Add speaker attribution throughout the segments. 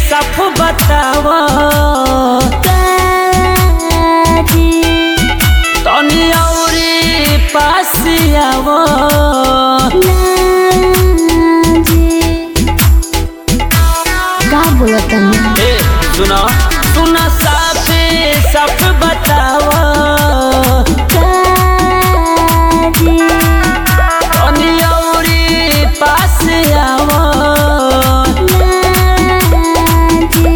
Speaker 1: साफ बतावा
Speaker 2: काजी
Speaker 1: तनी औरी पास आवा
Speaker 2: नाजी का बोलत तनी
Speaker 1: ए सुना सुना साफे साफ बतावा
Speaker 2: काजी
Speaker 1: तनी औरी पास आवा
Speaker 2: नाजी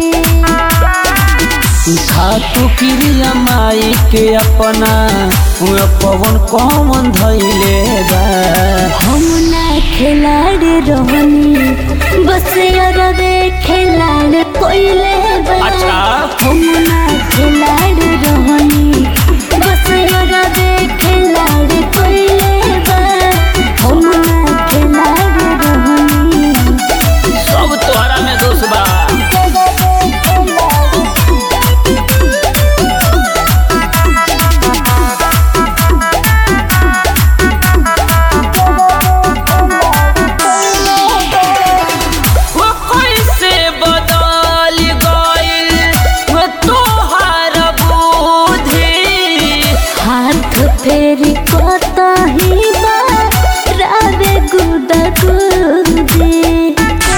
Speaker 1: खातू क्रिया माई के अपना उहे पवन कौन धैले बा
Speaker 2: हम ना खिलाड़ रहनी बस अरबे खिलाड़ कोइले बा
Speaker 1: अच्छा।
Speaker 2: हम ना खिलाड़ रहनी बस अरबे खिलाड़ कोइले बा हम ना खिलाड़ रहनी
Speaker 1: सब तोहरा में दोष बा वो कैसे बदल गइल वो तोहार बुद्धि
Speaker 2: हाथ फेरी कतही बा रावे गुदा गुदी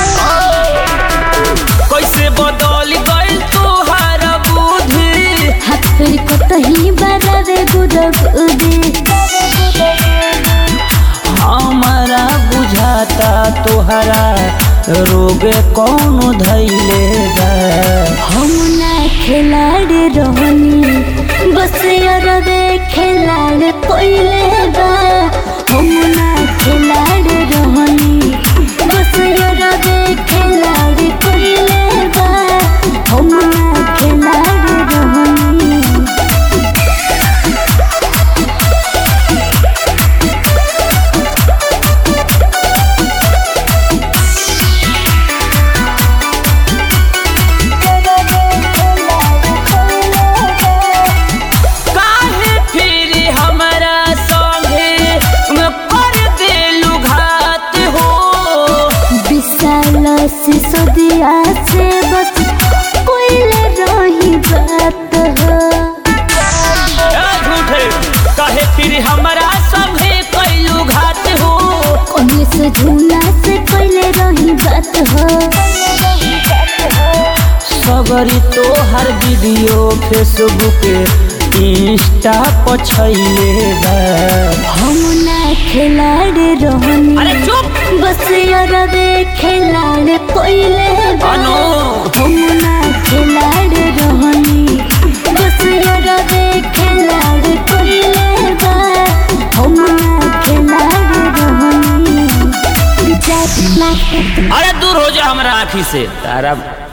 Speaker 1: कैसे बदल गइल तोहार बुद्धि
Speaker 2: हाथ फेरी कतही बा रावे गुदा गुदी
Speaker 1: हमारा बुझाता तोहरा रोग कौन धैले बा
Speaker 2: हम ना खिलाड़ रहनी बस अरबे खिलाड़ कोइले बा हम ना खिलाड़ रहनी बस अरबे खिलाड़ कोइले बा हम ना खिलाड़ रहनी
Speaker 1: काहे फिर हमरा संगे कर देलु घात हो
Speaker 2: विशाल सिसोदिया से बस कोइले रही बात हो
Speaker 1: ए झूठे काहे फिर हमरा संगे कैलु घात हो
Speaker 2: कोने से झूला से कोइले रही बात हो
Speaker 1: सगरी तोहर वीडियो फेसबुक इंस्टा पर छैले बा
Speaker 2: हम ना खिलाड़ रहनी
Speaker 1: अरे चुप
Speaker 2: बस अरबे खिलाड़ कोइले बा
Speaker 1: अनु
Speaker 2: हम ना खिलाड़ रहनी बस अरबे खिलाड़ कोइले बा हम ना खिलाड़ रहनी जात लाख
Speaker 1: अरे दूर हो जा हमरा आँखी से तारा